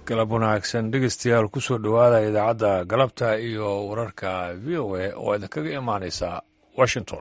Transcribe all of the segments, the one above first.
galab wanaagsan dhegeystayaal kusoo dhowaada idaacadda galabta iyo wararka v o a oo idinkaga imaanaysa washington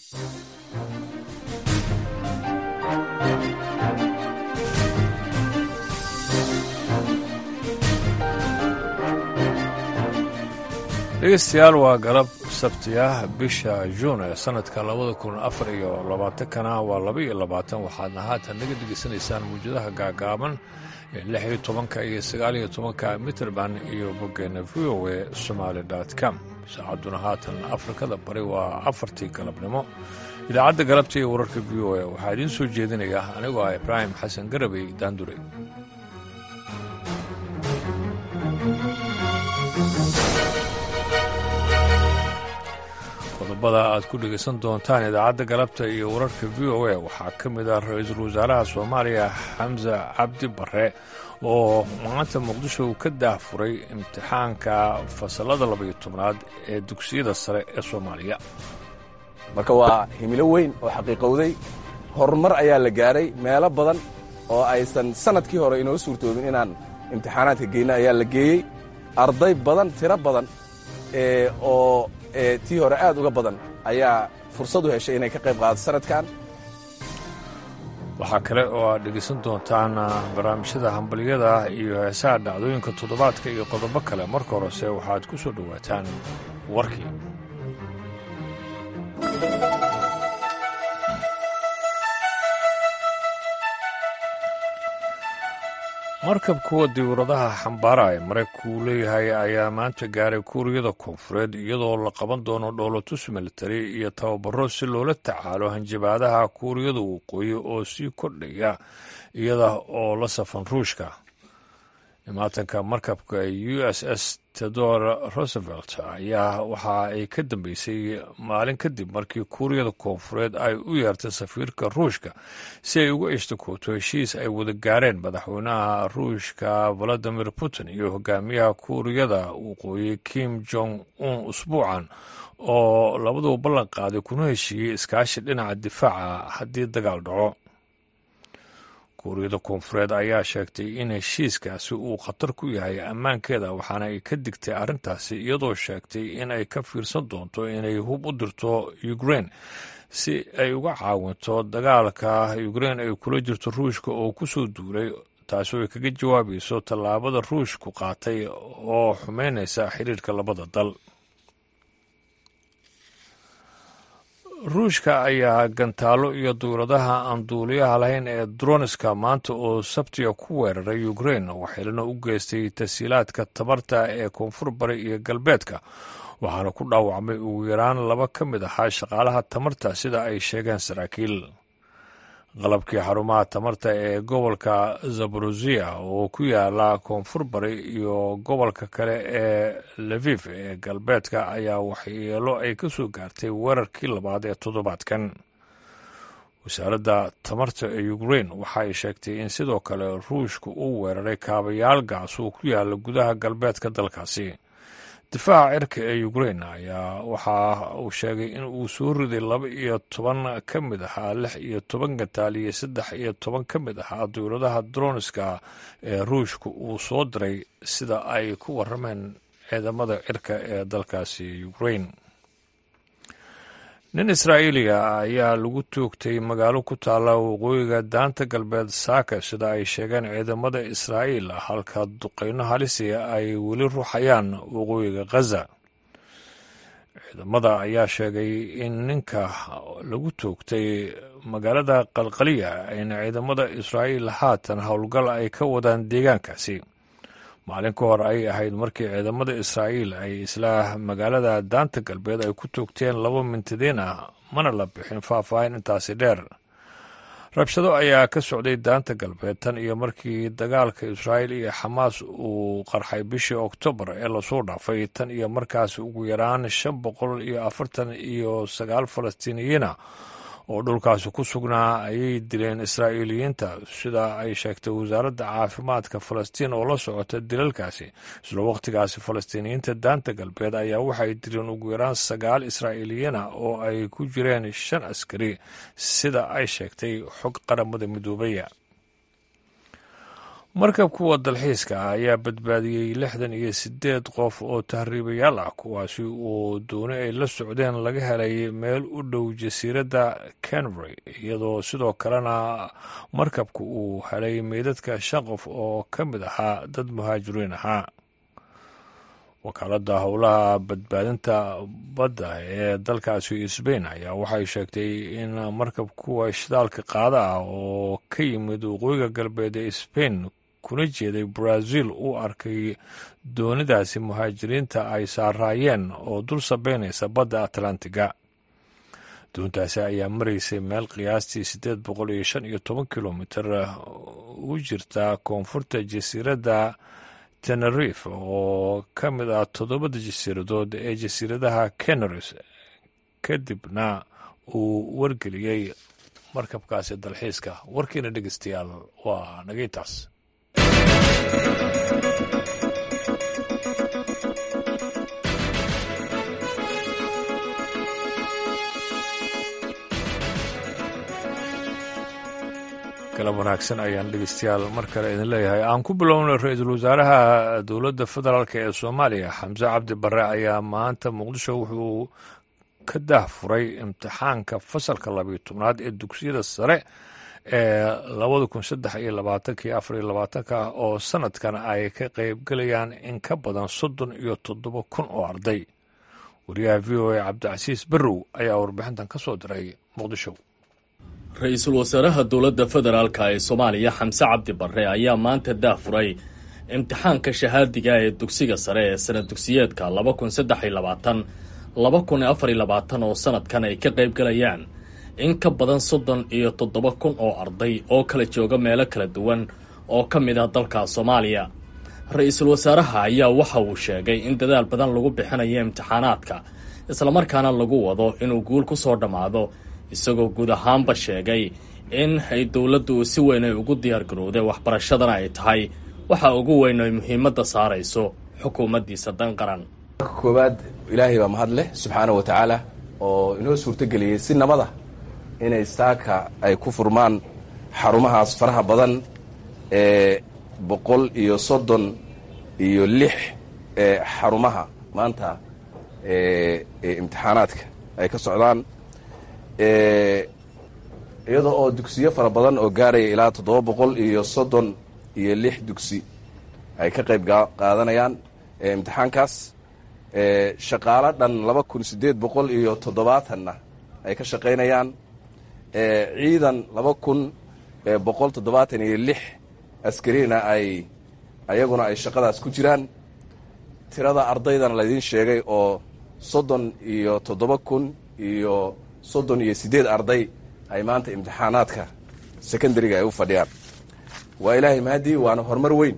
dhegeystayaal waa galab sabti ah bisha juun ee sanadka labada kun afar iyo labaatankana waa laba iyo labaatan waxaadna haatan naga dhegeysanaysaan muwjadaha gaagaaban ee lix iyo tobanka iyo sagaal iyo tobanka mitrband iyo boggeena v o a somaali com saacadduna haatan afrikada bari waa afartii galabnimo idaacadda galabta iyo wararka v o a waxaa idiin soo jeedinaya anigoo ah ibraahim xasan garabey daandure qodobada aad ku dhegaysan doontaan idaacadda galabta iyo wararka v o a waxaa ka mid ah ra-iisul wasaaraha soomaaliya xamse cabdi bare oo maanta muqdisho uu ka daahfuray imtixaanka fasalada labaiyo tobnaad ee dugsiyada sare ee soomaaliya marka waa himilo weyn oo xaqiiqowday horumar ayaa la gaadhay meelo badan oo aysan sannadkii hore inoo suurtoobin inaan imtixaanaadka geyna ayaa la geeyey arday badan tiro badan oo tii hore aad uga badan ayaa fursad u heshay inay ka qayb qaadato sanadkan waxaa kale oo aad dhegaysan doontaan barnaamijyada hambalyada iyo heesaha dhacdooyinka toddobaadka iyo qodobo kale marka horese waxaad ku soo dhowaataan warkii markab kuwa diiwaradaha xambaara ee maraykanku uu leeyahay ayaa maanta gaaray kuuriyada koonfureed iyadoo la qaban doono dhoolotus militari iyo tababaro si loola tacaalo hanjabaadaha kuuriyada waqooyi oo sii kordhaya iyada oo la safan ruushka imaatanka markabka u s s tedor roosevelt ayaa waxa ay ka dambeysay maalin kadib markii kuuriyada koonfureed ay u yeertay safiirka ruushka si ay uga ishtakooto heshiis ay wada gaareen madaxweynaha ruushka valadimir putin iyo hogaamiyaha kuuriyada waqooyi kim jong un usbuucan oo labaduba ballan qaaday kuna heshiiyey iskaashi dhinaca difaaca haddii dagaal dhaco kuuriyada koonfureed ayaa sheegtay in heshiiskaasi uu khatar ku yahay ammaankeeda waxaana ay ka digtay arrintaasi iyadoo sheegtay in ay ka fiirsan doonto inay hub u dirto ukrein si ay uga caawinto dagaalka ukrein ay kula jirto ruushka oo ku soo duulay taasoo ay kaga jawaabayso tallaabada ruushku qaatay oo xumeynaysa xiriirka labada dal ruushka ayaa gantaalo iyo duuladaha aan duuliyaha lahayn ee droniska maanta oo sabtiga ku weeraray ukrein waxeelana u geystay tasiilaadka tabarta ee koonfur bari iyo galbeedka waxaana ku dhaawacmay ugu yaraan laba ka mid ahaa shaqaalaha tamarta sida ay sheegeen saraakiil qalabkii xarumaha tamarta ee gobolka zaborozia oo ku yaala koonfur bari iyo gobolka kale ee levif ee galbeedka ayaa waxyeelo ay ka soo gaartay weerarkii labaad ee toddobaadkan wasaaradda tamarta ee ukrein waxa ay sheegtay in sidoo kale ruushka uu weeraray kaabayaal gaas oo ku yaala gudaha galbeedka dalkaasi difaaca cirka ee ukrein ayaa waxa uu sheegay in uu soo riday laba iyo toban ka mid ahaa lix iyo toban gantaal iyo saddex iyo toban ka mid ahaa dowladaha droniska ee ruushka uu soo diray sida ay ku warameen ciidamada cirka ee dalkaasi ukrein nin israa'iiliga ayaa lagu toogtay magaalo ku taalla waqooyiga daanta galbeed saaka sida ay sheegeen ciidamada israa'iil halka duqeyno halisi ay weli ruuxayaan waqooyiga khaza ciidamada ayaa sheegay in ninka lagu toogtay magaalada qalqaliya ayna ciidamada israa'iil haatan howlgal ay ka wadaan deegaankaasi maalin ka hor ay ahayd markii ciidamada israa'iil ay isla magaalada daanta galbeed ay ku toogteen laba mintadiin ah mana la bixin faahfaahin intaasi dheer rabshado ayaa ka socday daanta galbeed tan iyo markii dagaalka israa'iil iyo xamaas uu qarxay bishii oktoobar ee lasoo dhaafay tan iyo markaas ugu yaraan shan boqol iyo afartan iyo sagaal falastiiniyiina oo dhulkaasi ku sugnaa ayay dileen israa'iiliyiinta sida ay sheegtay wasaaradda caafimaadka falastiin oo la socota dilalkaasi isla wakhtigaasi falastiiniyiinta daanta galbeed ayaa waxay dileen ugu yaraan sagaal israa'iiliyiina oo ay ku jireen shan askari sida ay sheegtay xog qaramada midoobaya markab kuwa dalxiiska ah ayaa badbaadiyey lixdan iyo siddeed qof oo tahriibayaal ah kuwaasi oo dooni ay la socdeen laga helay meel u dhow jasiiradda canbury iyadoo sidoo kalena markabku uu helay meydadka shan qof oo ka mid ahaa dad muhaajiriin ahaa wakaaladda howlaha badbaadinta badda ee dalkaasi sbain ayaa waxay sheegtay in markab kuwa shidaalka qaada ah oo ka yimid waqooyiga galbeed ee sbain kuna jeeday brazil uu arkay doonidaasi muhaajiriinta ay saaraayeen oo dul sabeynaysa badda atlantiga doontaasi ayaa maraysay meel qiyaastii siddeed boqol iyo shan iyo toban kilomitir u jirta koonfurta jasiiradda tenerife oo ka mid ah toddobada jasiiradood ee jasiiradaha canaris kadibna uu wargeliyey markabkaasi dalxiiska warkiina dhegeystayaal waa nagaytaas galab wanaagsan ayaan dhegeystayaal mar kale idin leeyahay aan ku bilownay ra-iisul wasaaraha dowladda federaalk ee soomaaliya xamse cabdi barre ayaa maanta muqdisho wuxuu ka daahfuray imtixaanka fasalka labiyo tobnaad ee dugsiyada sare ee labada kun saddex iyo labaatanka iyo afar iyo labaatanka oo sanadkan ay ka qaybgelayaan in ka badan soddon iyo toddoba kun oo arday wariyaha v o a cabdicasiis barrow ayaa warbixintan ka soo diray muqdisho ra-iisul wasaaraha dowladda federaalka ee soomaaliya xamse cabdi barre ayaa maanta daahfuray imtixaanka shahaadiga ee dugsiga sare ee sanad dugsiyeedka laba kun saddex iyo labaatan laba kun afar iyo labaatan oo sanadkan ay ka qaybgalayaan in ka badan soddon iyo toddoba kun oo arday oo kala jooga meelo kala duwan oo ka mid ah dalka soomaaliya ra-iisul wasaaraha ayaa waxa uu sheegay in dadaal badan lagu bixinayo imtixaanaadka islamarkaana lagu wado inuu guul ku soo dhammaado isagoo guud ahaanba sheegay in ay dowladdu si weyn ay ugu diyaargarowday waxbarashadana ay tahay waxa ugu weyn ay muhiimadda saarayso xukuumaddiisa dan qaran koowaad ilaahay baa mahad leh subxaana wa tacaala oo inoo suurtogeliyey si nabada inay saaka ay ku furmaan xarumahaas faraha badan ee boqol iyo soddon iyo lix ee xarumaha maanta ee imtixaanaadka ay ka socdaan iyadoo oo dugsiyo fara badan oo gaaraya ilaa toddoba boqol iyo soddon iyo lix dugsi ay ka qayb qaadanayaan imtixaankaas shaqaalo dhan laba kun siddeed boqol iyo toddobaatanna ay ka shaqaynayaan ciidan laba kun boqol toddobaatan iyo lix askarina ay ayaguna ay shaqadaas ku jiraan tirada ardaydana laydiin sheegay oo soddon iyo toddoba kun iyo soddon iyo siddeed arday ay maanta imtixaanaadka secondariga ay u fadhiyaan waa ilaahay mahadii waana horumar weyn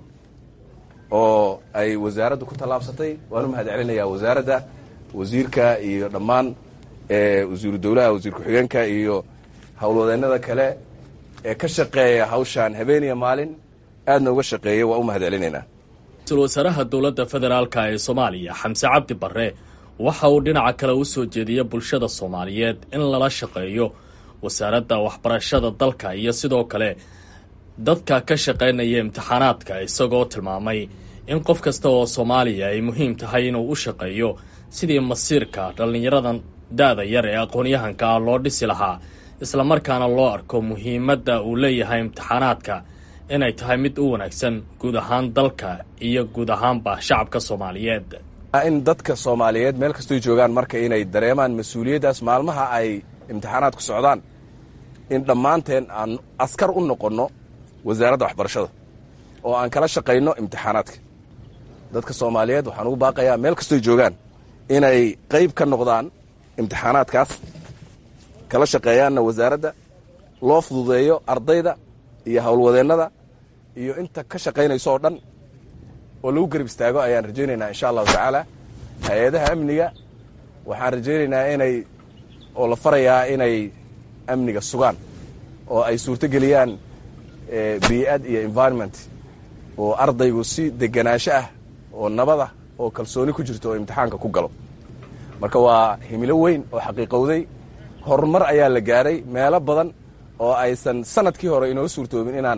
oo ay wasaaraddu ku tallaabsatay waan u mahad celinayaa wasaaradda wasiirka iyo dhammaan wasiiru dowlaha wasiir ku-xigeenka iyo howlwadeennada kale ee ka shaqeeya hawshaan habeeniya maalin aadna uga shaqeeya waa u mahad celinaynaa ra-iisul wasaaraha dowladda federaalka ee soomaaliya xamse cabdi barre waxa uu dhinaca kale u soo jeediyey bulshada soomaaliyeed in lala shaqeeyo wasaaradda waxbarashada dalka iyo sidoo kale dadka ka shaqaynaya imtixaanaadka isagoo tilmaamay in qof kasta oo soomaaliya ay muhiim tahay inuu u shaqeeyo sidii masiirka dhallinyaradan da-da yar ee aqoon-yahanka ah loo dhisi lahaa islamarkaana loo arko muhiimadda uu leeyahay imtixaanaadka inay tahay mid u wanaagsan guud ahaan dalka iyo guud ahaanba shacabka soomaaliyeed in dadka soomaaliyeed meel kastoy joogaan marka inay dareemaan mas-uuliyaddaas maalmaha ay imtixaanaadku socdaan in dhammaanteen aan askar u noqonno wasaaradda waxbarashada oo aan kala shaqayno imtixaanaadka dadka soomaaliyeed waxaan ugu baaqayaa meel kastoy joogaan inay qayb ka noqdaan imtixaanaadkaas kala shaqeeyaanna wasaaradda loo fududeeyo ardayda iyo howlwadeennada iyo inta ka shaqaynayso oo dhan oo lagu garab istaago ayaan rajaynaynaa insha allahu tacaala hay-adaha amniga waxaan rajaynaynaa inay oo la farayaa inay amniga sugaan oo ay suurtogeliyaan bii'ad iyo environment oo ardaygu si deganaansho ah oo nabadah oo kalsooni ku jirto oo imtixaanka ku galo marka waa himilo weyn oo xaqiiqowday horumar ayaa la gaaray meelo badan oo aysan sanadkii hore inoo suurtoobin inaan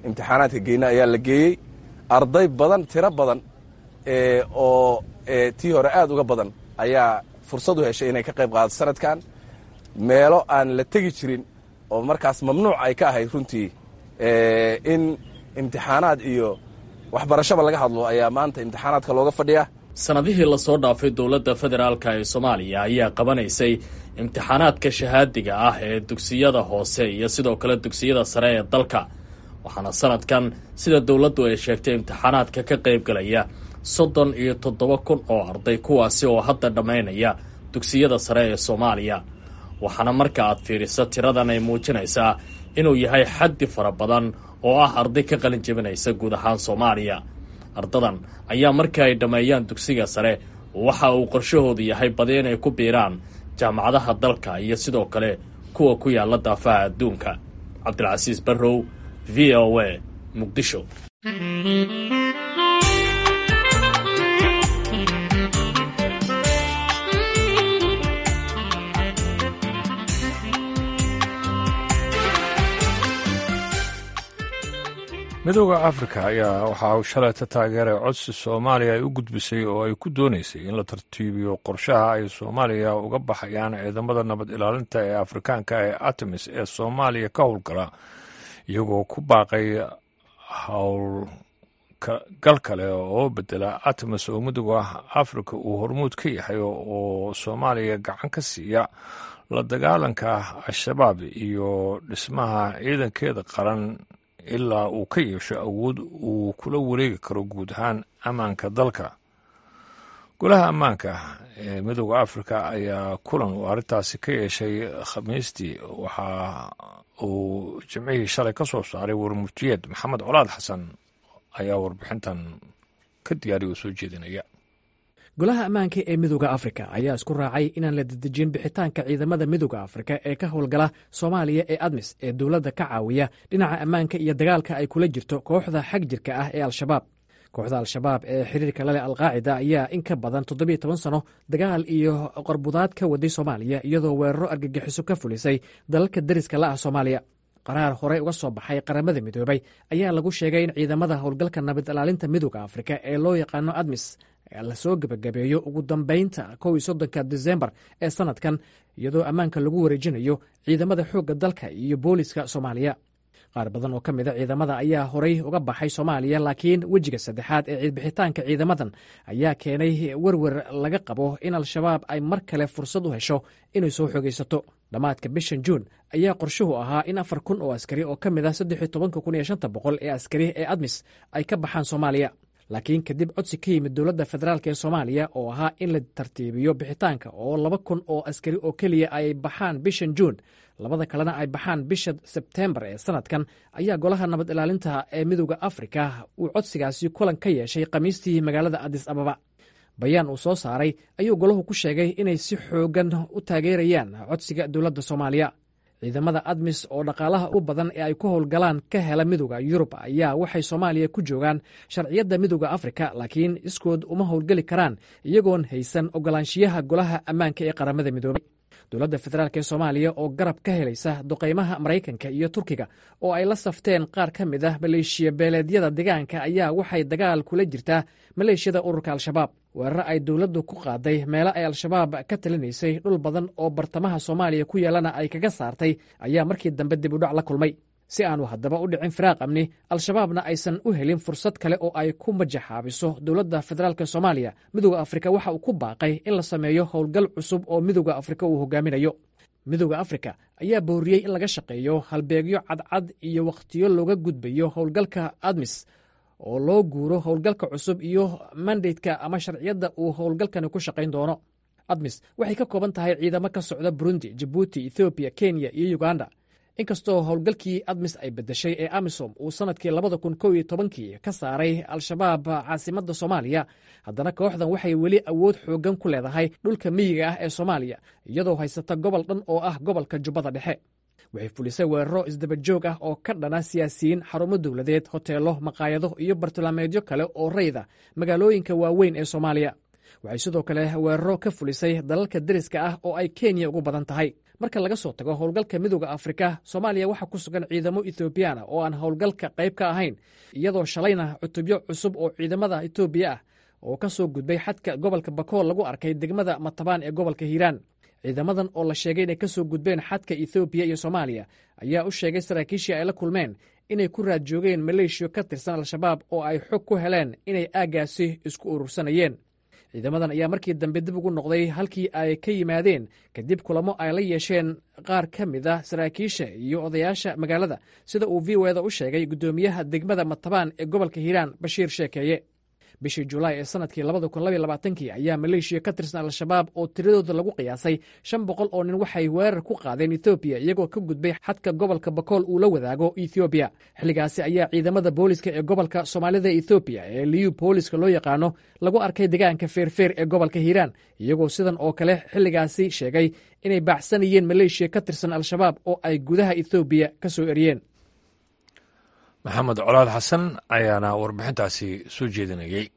imtixaanaadka geyna ayaa la geeyey arday badan tiro badan oo tii hore aad uga badan ayaa fursad u heshay inay ka qayb qaadato sanadkan meelo aan la tegi jirin oo markaas mamnuuc ay ka ahayd runtii in imtixaanaad iyo waxbarashaba laga hadlo ayaa maanta imtixaanaadka looga fadhiya sannadihii lasoo dhaafay dowladda federaalka ee soomaaliya ayaa qabanaysay imtixaanaadka shahaadiga ah ee dugsiyada hoose iyo sidoo kale dugsiyada sare ee dalka waxaana sanadkan sida dowladdu ay sheegtay imtixaanaadka ka qaybgalaya soddon iyo toddoba kun oo arday kuwaasi oo hadda dhammaynaya dugsiyada sare ee soomaaliya waxaana marka aad fiiriso tiradan ay muujinaysaa inuu yahay xaddi fara badan oo ah arday ka qalin jebinaysa guud ahaan soomaaliya ardadan ayaa marka ay dhammeeyaan dugsiga sare waxa uu qorshahoodu yahay badi inay ku biiraan jaamacadaha dalka iyo sidoo kale kuwa ku yaalla daafaha adduunka cabdilcasiis barrow v o a muqdisho midooda afrika ayaa waxa uu shalayta taageeray codsi soomaaliya ay u gudbisay oo ay ku doonaysay in la tartiibiyo qorshaha ay soomaaliya uga baxayaan ciidamada nabad ilaalinta ee afrikaanka ee artemis ee soomaaliya ka howlgala iyagoo ku baaqay howlgal kale oo bedela artemis oo midooda afrika uu hormuud ka yahay oo soomaaliya gacan ka siiya la dagaalanka al-shabaab iyo dhismaha ciidankeeda qaran ilaa uu ka yeesho awood uu kula wareegi karo guud ahaan ammaanka dalka golaha ammaanka ee midooda afrika ayaa kulan uu arrintaasi ka yeeshay khamiistii waxa uu jimcihii shalay ka soo saaray warmurtiyeed maxamed colaad xasan ayaa warbixintan ka diyaariya oo soo jeedinaya golaha ammaanka ee midooda afrika ayaa isku raacay inaan la dedejin bixitaanka ciidamada midooda afrika ee ka howlgala soomaaliya ee admis ee dowladda ka caawiya dhinaca ammaanka iyo dagaalka ay kula jirto kooxda xag jirka ah ee al-shabaab kooxda al-shabaab ee xiriirka laleh alqaacida ayaa in ka badan toddobiyo toban sano dagaal iyo qorbudaad ka waday soomaaliya iyadoo weeraro argagixiso ka fulisay dalalka deriska la ah soomaaliya qaraar horey uga soo baxay qaramada midoobay ayaa lagu sheegay in ciidamada howlgalka nabad ilaalinta midooda afrika ee loo yaqaano admis lasoo gebagabeeyo ugu dambeynta kow iyo soddonka disembar ee sanadkan iyadoo ammaanka lagu wareejinayo ciidamada xoogga dalka iyo booliska soomaaliya qaar badan oo ka mid a ciidamada ayaa horey uga baxay soomaaliya laakiin wejiga saddexaad ee ciidbixitaanka ciidamadan ayaa keenay werwer laga qabo in al-shabaab ay mar kale fursad u hesho inay soo xogaysato dhammaadka bishan juun ayaa qorshuhu ahaa in afar kun oo askari oo ka mid ah saddex iyo tobanka kun iyo shanta boqol ee askari ee admis ay ka baxaan soomaaliya laakiin kadib codsi ka yimid dowladda federaalk ee soomaaliya oo ahaa in la tartiibiyo bixitaanka oo laba kun oo askari oo keliya ay baxaan bishan juun labada kalena ay baxaan bisha sebtembar ee sanadkan ayaa golaha nabad ilaalinta ee midooda afrika uu codsigaasi kulan ka yeeshay khamiistii magaalada adis ababa bayaan uu soo saaray ayuu golahu ku sheegay inay si xoogan u taageerayaan codsiga dowladda soomaaliya ciidamada admis oo dhaqaalaha u badan ee ay ku howlgalaan ka hela midooda yurub ayaa waxay soomaaliya ku joogaan sharciyadda midooda afrika laakiin iskood uma howlgeli karaan iyagoon haysan ogolaanshiyaha golaha ammaanka ee qaramada midoobay dowladda federaalk ee soomaaliya oo garab ka helaysa duqaymaha maraykanka iyo turkiga oo ay la safteen qaar ka mid ah maleeshiya beeleedyada deegaanka ayaa waxay dagaal kula jirtaa maleeshiyada ururka al-shabaab weeraro ay dowladdu ku qaaday meelo ay al-shabaab ka talinaysay dhul badan oo bartamaha soomaaliya ku yeelana ay kaga saartay ayaa markii dambe dib udhac la kulmay si aanu haddaba u dhicin firaaq amni al-shabaabna aysan u helin fursad kale oo ay ku majaxaabiso dowladda federaalk soomaaliya midooda afrika waxa uu ku baaqay in la sameeyo howlgal cusub oo midooda afrika uu hogaaminayo midooda afrika ayaa booriyey in laga shaqeeyo halbeegyo cadcad iyo wakhtiyo looga gudbayo howlgalka admis oo loo guuro howlgalka cusub iyo mandatka ama sharciyadda uu howlgalkani ku shaqayn doono admis waxay ka kooban tahay ciidamo ka socda burundi jabuuti ethoobiya kenya iyo uganda inkastoo howlgalkii admis ay bedeshay ee amisom uu sannadkii labada kun kow iyo tobankii ka saaray al-shabaab caasimadda soomaaliya haddana kooxdan waxay weli awood xooggan ku leedahay dhulka miyiga ah ee soomaaliya iyadoo haysata gobol dhan oo ah gobolka jubbada dhexe waxay fulisay weeraro isdabajoog ah oo ka dhana siyaasiyiin xarumo dowladeed hoteelo maqaayado iyo bartilmaameedyo kale oo rayda magaalooyinka waaweyn ee soomaaliya waxay sidoo kale weeraro ka fulisay dalalka deriska ah oo ay kenya ugu badan tahay marka laga soo tago howlgalka midooda afrika soomaaliya waxaa ku sugan ciidamo ethoobiyaana oo aan howlgalka qayb ka ahayn iyadoo shalayna cutubyo cusub oo ciidamada etoobiya ah oo ka soo gudbay xadka gobolka bakool lagu arkay degmada matabaan ee gobolka hiiraan ciidamadan oo la sheegay inay ka soo gudbeen xadka ethoobiya iyo soomaaliya ayaa u sheegay saraakiishii ay la kulmeen inay ku raad joogeen maleeshiya ka tirsan al-shabaab oo ay xog ku heleen inay aaggaasi isku urursanayeen ciidamadan ayaa markii dambe dib ugu noqday halkii ay ka yimaadeen kadib kulamo ay la yeesheen qaar ka mid ah saraakiisha iyo odayaasha magaalada sida uu v o eda u sheegay guddoomiyaha degmada matabaan ee gobolka hiiraan bashiir sheekeeye bishii julaay ee sanadkii kii ayaa maleeshiya ka tirsan al-shabaab oo tiradooda lagu qiyaasay shan boqol oo nin waxay weerar ku qaadeen ethoobiya iyagoo ka gudbay xadka gobolka bakool uu la wadaago ethoobiya xilligaasi ayaa ciidamada booliska ee gobolka soomaalida ethoobiya ee liyu booliska loo yaqaano lagu arkay degaanka feerfeer ee gobolka hiiraan iyagoo sidan oo kale xilligaasi sheegay inay baacsanayeen maleeshiya ka tirsan al-shabaab oo ay gudaha ethoobiya ka soo eriyeen maxamed colaad xasan ayaana warbixintaasi soo jeedinayey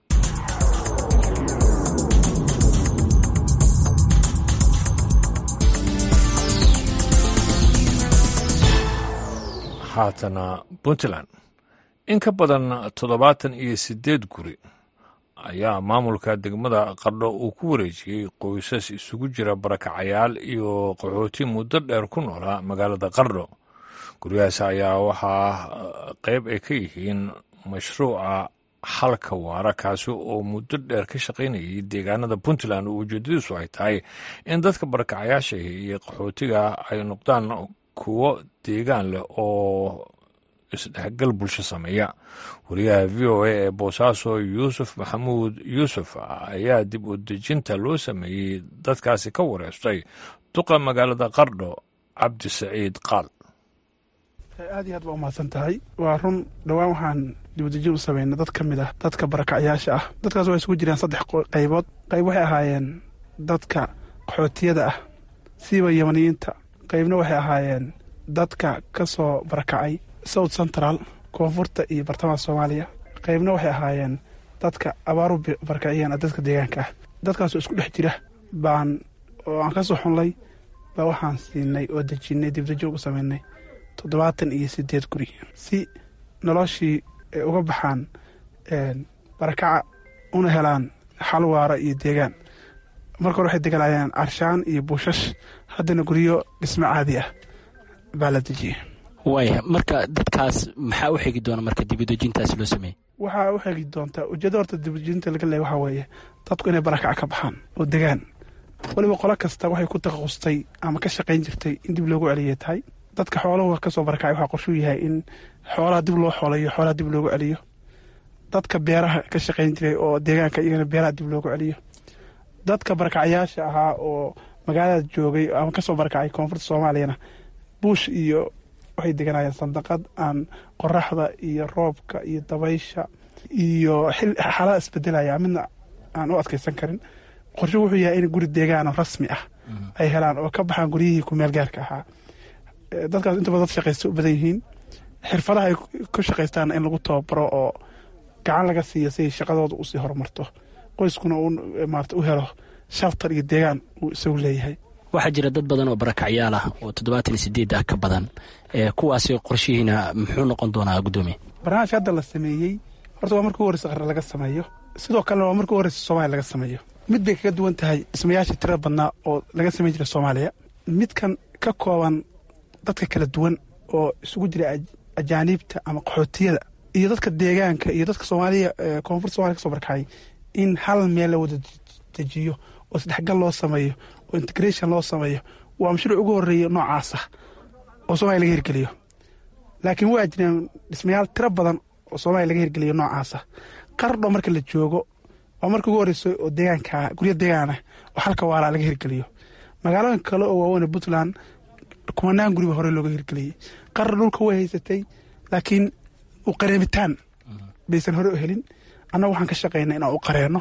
haatana puntland in ka badan toddobaatan iyo siddeed guri ayaa maamulka degmada qardho uu ku wareejiyey qoysas isugu jira barakacayaal iyo qaxooti muddo dheer ku noolaa magaalada qardho guryahaas ayaa waxaa qayb ay ka yihiin mashruuca xalka waara kaasi oo muddo dheer ka shaqaynayay deegaanada puntland oo ujeedadiisu ay tahay in dadka barakacayaasha iyo qaxootiga ay noqdaan kuwo deegaan leh oo isdhexgal bulsho sameeya wariyaha v o a ee boosaaso yuusuf maxamuud yuusuf ayaa dib u dejinta loo sameeyey dadkaasi ka wareystay duqa magaalada qardho cabdi saciid qaal aad iyo aad baa umahadsan tahay waa run dhowaan waxaan dibadejin u sameynay dad ka mid ah dadka barakacyaasha ah dadkaas waa isugu jiraan saddex qaybood qayb waxay ahaayeen dadka qaxootiyada ah siiba yamaniyiinta qaybna waxay ahaayeen dadka ka soo barakacay south central koonfurta iyo bartamaha soomaaliya qaybna waxay ahaayeen dadka abaaru barakaciyeen dadka deegaanka ah dadkaasoo isku dhex jira baan oo aan ka soo xunlay baa waxaan siinay oo dejinnay dibadejin ugu sameynay toddobaatan iyo sideed guri si noloshii ay uga baxaan barakaca una helaan xal waara iyo deegaan marka hore waxay degalayeen carshaan iyo buushash haddana guryo dhismo caadi ah baa la dejiyey waaya marka dadkaas maxaa u xegi doona marka dibadejintaasi loo sameeyey waxaa u xegi doontaa ujeedda horta dibadejinta laga leeya waxaa weeye dadku inay barakaca ka baxaan oo degaan weliba qolo kasta waxay ku takhasustay ama ka shaqayn jirtay in dib loogu celiyay tahay dadka xooluhu ka soo barakacay waxaa qorshuu yahay in xoolaha dib loo xoolayo xoolaha dib loogu celiyo dadka beeraha ka shaqayn jiray oo deegaanka iyagana beeraha dib loogu celiyo dadka barakacyaasha ahaa oo magaalada joogay ama kasoo barakacay koonfurta soomaaliyana buush iyo waxay deganayeen sandaqad aan qoraxda iyo roobka iyo dabaysha iyo xaalada isbedelaya midna aan u adkeysan karin qorshu wuxuu yahay in guri deegaano rasmi ah ay helaan oo ka baxaan guryihii kumeel gaarka ahaa dadkaas intaba dad shaqaysta u badan yihiin xirfadaha ay ku shaqaystaan in lagu tababaro oo gacan laga siiyo siay shaqadooda usii horumarto qoyskuna uu maarata u helo shartar iyo deegaan uu isagu leeyahay waxaa jira dad badan oo barakacyaal ah oo toddobaatan iyo sideed ah ka badan kuwaasi qorshihiina muxuu noqon doonaa guddoomiye barnaamijka hadda la sameeyey horta waa markii u horeysa qarre laga sameeyo sidoo kalena waa markii u horeysa soomaaliya laga sameeyo mid bay kaga duwan tahay dhismayaasha tirada badnaa oo laga sameyn jiray soomaaliya midkan ka kooban dadka kala duwan oo isugu jira ajaaniibta ama qaxootiyada iyo dadka deegaanka iyo dadka soomaaliya koonfurta somalia ka soo barkacay in hal meel la wada dejiyo oo isdhexgal loo sameeyo oo integration loo sameeyo waa mashruuc ugu horeeya noocaasa oo soomaliya laga hirgeliyo laakiin waa jireen dhismayaal tiro badan oo soomaaliya laga hirgeliyo noocaasa qardho marka la joogo waa marka ugu horeysa oo deegaanka guryo deegaanah oo halka waalaa laga hirgeliyo magaalooyin kale oo waaweyn puntland kumanaan guriba hore looga hirgeliyey qardho dhulka way haysatay laakiin u qareemitaan baysan hore u helin annaga waxaan ka shaqaynaa inaan u qareenno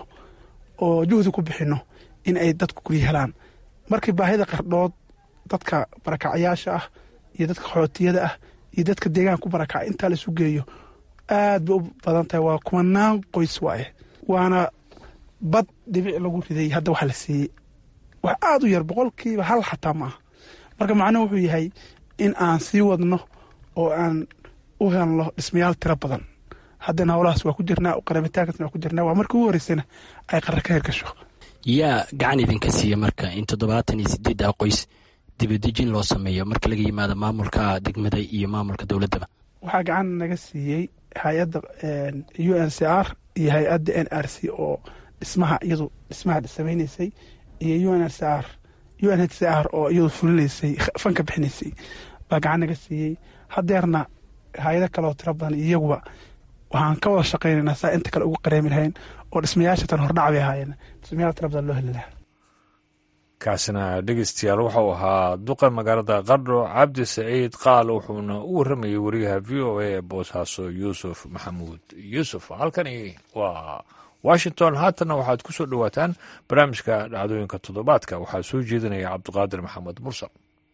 oo juhdi ku bixinno in ay dadku guryo helaan markii baahida qardhood dadka barakacyaasha ah iyo dadka qaxootiyada ah iyo dadka deegaanka ku barakacay intaa la isu geeyo aad bay u badan tahay waa kumanaan qoys waaye waana bad dhibic lagu riday hadda waxa la siiyey wax aada u yar boqolkiiba hal xataa ma ah marka macnuhu wuxuu yahay in aan sii wadno oo aan u helno dhismayaal tiro badan haddana howlahaas waa ku jirnaa qaramitaankaasna waa ku jirnaa waa markii ugu horeysana ay qara ka hirgasho yaa gacan idinka siiya marka in toddobaatan iyo sideedda qoys dibadejin loo sameeyo marka laga yimaado maamulka degmada iyo maamulka dowladdaba waxaa gacan naga siiyey hay-adda u n c r iyo hay-adda n r c oo dhismaha iyadu dhismaha samaynaysay iyo u n r c r u n h c r oo iyadu fulinaysay fanka bixinaysay baa gacan naga siiyey hadeerna hay-ado kale oo tiro badan iyaguba waxaan ka wada shaqaynaynaa saa inta kale ugu qareemi lahayn oo dhismayaasha tan hordhac bay ahaayeen dhismayaal tiro badan loo heli lahaa kaasina dhegeystayaal wuxuu ahaa duqa magaalada qardho cabdi saciid qaal wuxuuna u warramayay wariyaha v o a ee boosaaso yuusuf maxamuud yuusuf halkani waa washington haatanna waxaad ku soo dhowaataan barnaamijka dhacdooyinka toddobaadka waxaa soo jeedinaya cabdiqaadir maxamed mursal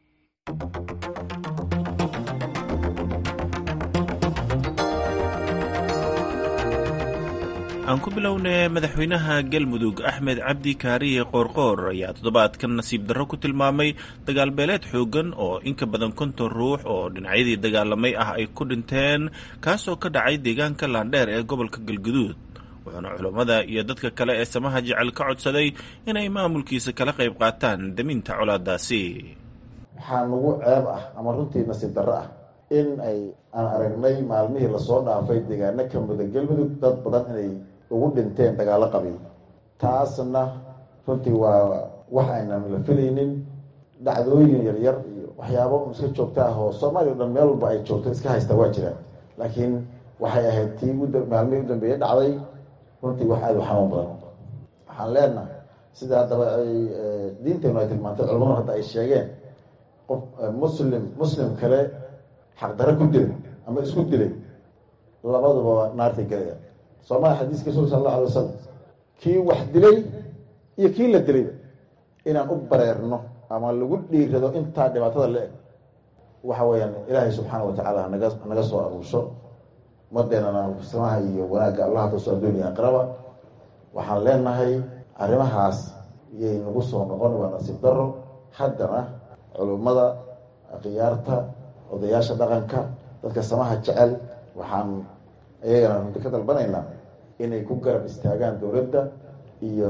aan ku bilownay madaxweynaha galmudug axmed cabdi kaariye qoorqoor ayaa toddobaadkan nasiib darro ku tilmaamay dagaalbeeleed xooggan oo in ka badan konton ruux oo dhinacyadii dagaalamay ah ay ku dhinteen kaasoo ka dhacay deegaanka laandheer ee gobolka galguduud wuxuuna culammada iyo dadka kale ee samaha jecel ka codsaday inay maamulkiisa kala qayb qaataan daminta colaadaasi waxaa nagu ceeb ah ama runtii nasiib darro ah in ay aan aragnay maalmihii lasoo dhaafay deegaano ka muda galmudug dad badan inay ugu dhinteen dagaallo qabiil taasna runtii waa wax aynan la filaynin dhacdooyin yaryar iyo waxyaabo iska joogta ah oo soomaaliya o dhan meel walba ay joogto iska haysta waa jiraan laakiin waxay ahayd tii maalmihii u dambeeyey dhacday runtii wax aada u xanuun badan waxaan leenahay sida haddaba ay diinteenu ay tilmaantay culamadu hadda ay sheegeen qof muslim muslim kale xaqdarre ku dilay ama isku dilay labaduba naartay gelaya soomaalia xadiiska rasul sal alla alay wasalam kii wax dilay iyo kii la dilayba inaan u bareerno ama lagu dhiirado intaa dhibaatada la eg waxa weeyaan ilaahay subxaana wa tacaala naga naga soo aruusho madeenana samaha iyo wanaagga allah taso adduuniya aqraba waxaan leenahay arrimahaas yay nagu soo noqon waa nasiib daro haddana culummada khiyaarta odayaasha dhaqanka dadka samaha jecel waxaan iyagana runti ka dalbanaynaa inay ku garab istaagaan dowladda iyo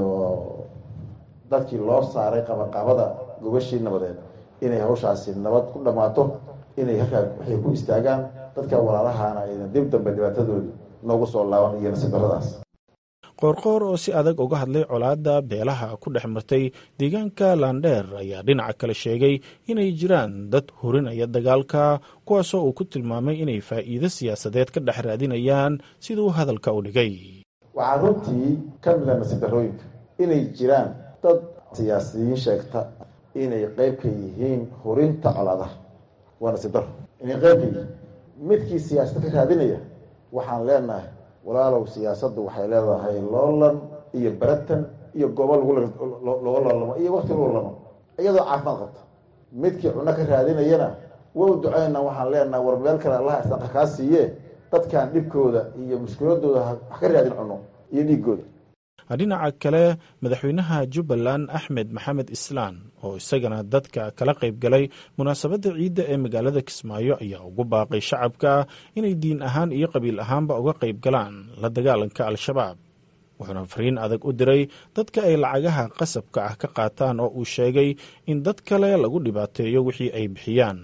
dadkii loo saaray qabaqabada gogashii nabadeed inay hawshaasi nabad ku dhammaato inay halkaa waxay ku istaagaan dadka walaalahaana ayna dib dambe dhibaatadooda noogu soo laaban iyo nasiib daradaas qoorqoor oo si adag uga hadlay colaadda beelaha ku dhex martay deegaanka laandheer ayaa dhinaca kale sheegay inay jiraan dad hurinaya dagaalka kuwaasoo uu ku tilmaamay inay faa'iido siyaasadeed ka dhex raadinayaan siduu hadalka u dhigay waxaa runtii ka mida nasiib darooyinka inay jiraan dad siyaasiyiin sheegta inay qayb ka yihiin hurinta colaadaha waa nasiib daro inay qayb ka yihiin midkii siyaasada ka raadinaya waxaan leenahay walaalow siyaasaddu waxay leedahay loolan iyo baratan iyo goobo looga loolamo iyo wakti lagu loolamo iyadoo caafimaad qabta midkii cunno ka raadinayana wow duceyna waxaan leenahay war meel kale allaha isdaqa kaa siiye dadkan dhibkooda iyo mushkiladooda ha ka raadin cunno iyo dhiigooda dhinaca kale madaxweynaha jubbaland axmed maxamed islaan oo isagana dadka kala qayb galay munaasabadda ciidda ee magaalada kismaayo ayaa ugu baaqay shacabka inay diin ahaan iyo qabiil ahaanba uga qayb galaan la dagaalanka al-shabaab wuxuuna fariin adag u diray dadka ay lacagaha qasabka ah ka qaataan oo uu sheegay in dad kale lagu dhibaateeyo wixii ay bixiyaan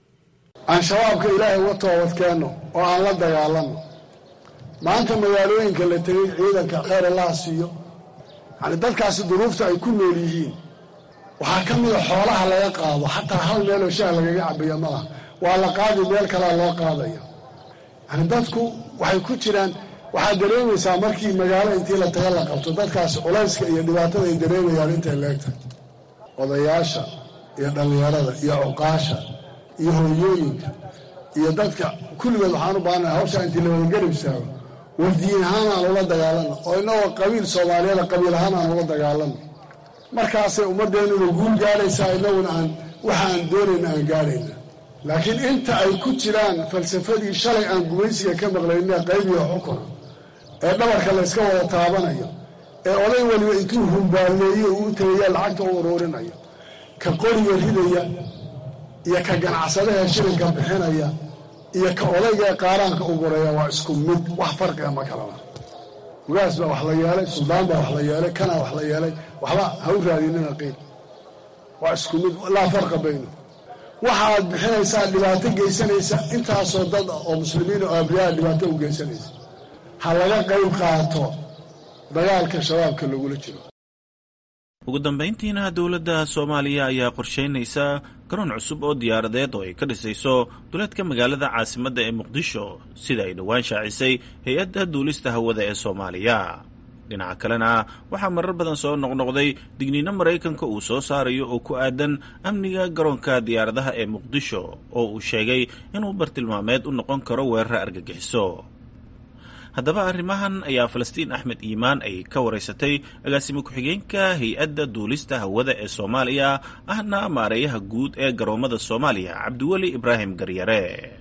aan shabaabka ilaahay uga toobadkeenno oo aan la dagaalanno maanta magaalooyinka la tegey ciidanka khayr allaha siiyo yani dadkaasi duruufta ay ku nool yihiin waxaa ka mida xoolaha laga qaado xataa hal meeloo shaah lagaga cabaya malaha waa la qaadi meel kalea loo qaadaya yani dadku waxay ku jiraan waxaad dareemaysaa markii magaalo intii la taga la qabto dadkaasi culayska iyo dhibaatada ay dareemayaan intay leegtahay odayaasha iyo dhallinyarada iyo cuqaasha iyo hooyooyinka iyo dadka kulligood waxaan u baahanaha hawshaa intii la wadagarab istaago war diin ahaan aan ula dagaalano oo innagoo qabiil soomaaliyada qabiil ahaan aan ula dagaalano markaasay ummaddeennuna guul gaadhaysaa innaguna aan waxa aan doonayna aan gaadhayna laakiin inta ay ku jiraan falsafadii shalay aan gumaysiga ka maqlayna qaybiga xukuna ee dhabarka layska wada taabanayo ee oday weliba intuu humbaalleeyo uu tagaya lacagta u uruurinayo ka qoriga ridaya iyo ka ganacsadaha shilinka bixinaya iyo ka odayga ee qaaraanka u guraya waa isku mid wax farqiga ma kalana ugaas baa wax la yeelay suldaan baa wax la yeelay kanaa wax la yeelay waxba ha u raadinina qiil waa isku mid laa farqa bayno waxaad bixinaysaa dhibaato geysanaysa intaasoo dad oo muslimiin oo abriyaa dhibaato u geysanaysa ha laga qayb qaato dagaalka shabaabka lagula jiro ugu dambayntiina dowladda soomaaliya ayaa qorsheynaysa garoon cusub oo diyaaradeed oo ay ka dhisayso duleedka magaalada caasimadda ee muqdisho sida ay dhowaan shaacisay hay-adda duulista hawada ee soomaaliya dhinaca kalena waxaa marar badan soo noqnoqday digniino maraykanka uu soo saarayo oo ku aadan amniga garoonka diyaaradaha ee muqdisho oo uu sheegay inuu bartilmaameed u noqon karo weerar argagixiso haddaba arrimahan ayaa falastiin axmed iimaan ay ka waraysatay agaasimo ku-xigeenka hay-adda duulista hawada ee soomaaliya ahna maareeyaha guud ee garoommada soomaaliya cabdiweli ibraahim garyare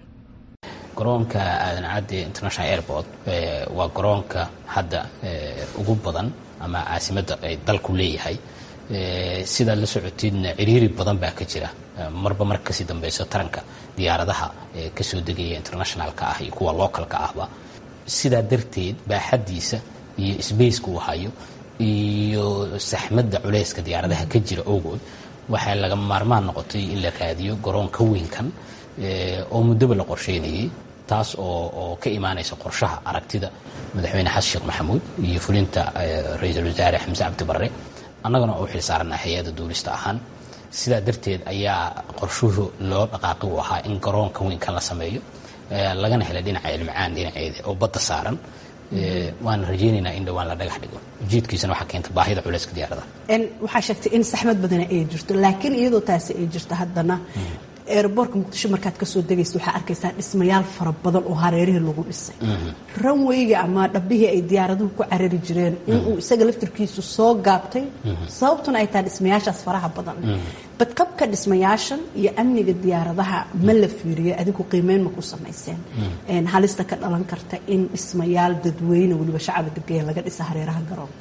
garoonka aadan cadde international airport waa garoonka hadda ugu badan ama caasimadda ay dalku leeyahay sidaad la socotiidna ciriiri badan baa ka jira marba mar kasii dambeyso taranka diyaaradaha kasoo degaya internationalka ah iyo kuwa localka ahba sidaa darteed baaxaddiisa iyo sbaceka uu hayo iyo saxmadda culayska diyaaradaha ka jira ogood waxay laga maarmaan noqotay in la raadiyo garoon ka weynkan oo muddoba la qorsheynayay taas oo oo ka imaanaysa qorshaha aragtida madaxweyne xasan sheekh maxamuud iyo fulinta ra-iisul wasaare xamse cabdi barre annagana u xil saarana hay-adda duulista ahaan sidaa darteed ayaa qorshuhu loo dhaqaaqi u ahaa in garoonka weynkan la sameeyo lagana helay dhinaca ilmacaan dhinaceeda oo badda saaran waana rajeynaynaa in dhowaan la dhagax dhigo ujeedkiisana waxaa keenta baahida culayska diyaarada waxaa sheegtay in saxmad badana ay jirto laakiin iyadoo taasi ay jirto haddana eeraboorka muqdisho markaad kasoo degaysa waxaa arkaysaa dhismayaal fara badan oo hareerihii lagu dhisay ranweyga ama dhabbihii ay diyaaraduhu ku carari jireen inuu isaga laftirkiisu soo gaabtay sababtuna ay tahay dhismayaashaas faraha badan badqabka dhismayaashan iyo amniga diyaaradaha ma la fiiriyo adigu qiimeyn ma ku samayseen halista ka dhalan karta in dhismayaal dadweyne weliba shacaba degaya laga dhisa hareeraha garoonka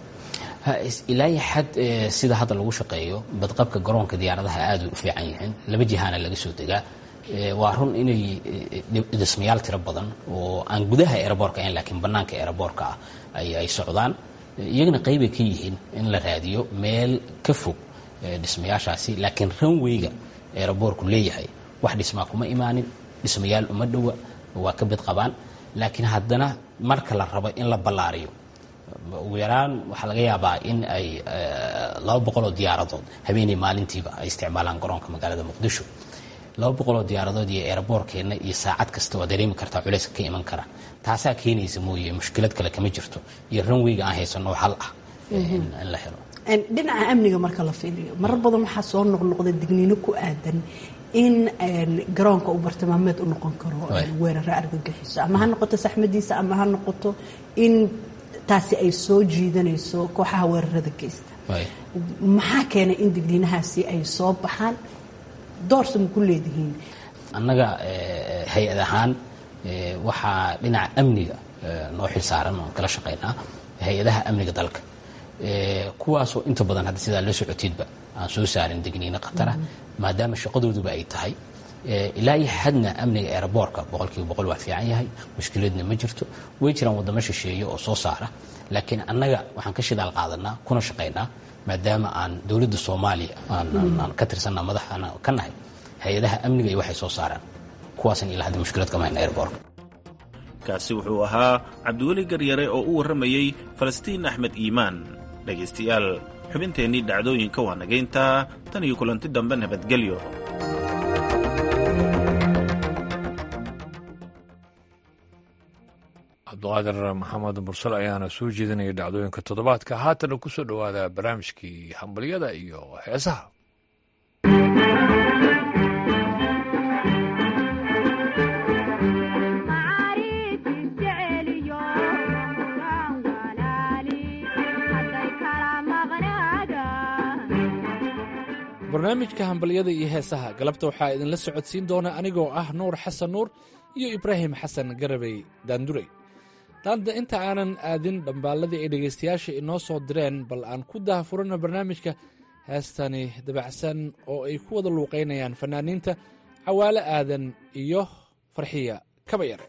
ilaa xad sida hadda lagu shaqeeyo badqabka garoonka diyaaradaha aada u fiican yihiin laba jihaana laga soo degaa waa run inay dhismayaal tiro badan oo aan gudaha eeraboorka ahayn laakiin bannaanka eeraboorka ah ay socdaan iyagana qeybay ka yihiin in la raadiyo meel ka fog dhismayaashaasi laakiin ranweyga eeraboorku leeyahay wax dhismaa kuma imaanin dhismayaal uma dhowa waa ka bid qabaan laakiin haddana marka la rabo in la ballaariyo ugu yaraan waxaa laga yaabaa in ay laba boqoloo diyaaradood habeenay maalintiiba ay isticmaalaan garoonka magaalada muqdisho laba boqoloo diyaaradood iyo eeraboorkeenna iyo saacad kasta waa dareemi kartaa culayska ka iman kara taasaa keenaysa mooye mushkilad kale kama jirto iyo ranweyga aan haysanoo hal ah in la helo dhinaca amniga marka la fiiriyo marar badan waxaa soo noqnoqda digniino ku aadan in garoonka uu bartilmaameed u noqon karo weerara argagixiso ama ha noqoto saxmadiisa ama ha noqoto in taasi ay soo jiidanayso kooxaha weerarada geysta maxaa keenay in digniinahaasi ay soo baxaan doorsa ma ku leedihiin annaga hay-ad ahaan waxaa dhinaca amniga noo xil saaran oon kala shaqaynaa hay-adaha amniga dalka kuwaasoo inta badan hadda sidaa la socotiidba aan soo saarin digniino khatara maadaama shaqadooduba ay tahay ilaa iyo xadna amniga eeraboorka boqolkiiba boqol waa fiican yahay mushkiladna ma jirto way jiraan waddamo shisheeye oo soo saara laakiin annaga waxaan ka shidaal qaadanaa kuna shaqaynaa maadaama aan dowladda soomaaliya aan ka tirsanna madaxaan ka nahay hay-adaha amniga iyo waxay soo saaraan kuwaasan ilaa hadda mushkilad kama hayna eeraboorka kaasi wuxuu ahaa cabdiweli garyare oo u warramayey falastiin axmed iimaan dhegaystayaal xubinteennii dhacdooyinka waa nagayntaa tan iyo kulanti dambe nabadgelyo cabduqaadir maxamed mursal ayaana soo jeedinaya dhacdooyinka toddobaadka haatana ku soo dhowaada barnaamijkii hambalyada iyo heesaha barnaamijka hambalyada iyo heesaha galabta waxaa idinla socodsiin doona anigoo ah nuur xasan nuur iyo ibraahim xasan garabey daandurey daanda inta aanan aadin dhambaalladii ay dhegaystayaasha inoo soo direen bal aan ku daahfurano barnaamijka heestani dabacsan oo ay ku wada luuqaynayaan fanaaniinta cawaale aadan iyo farxiya kaba yare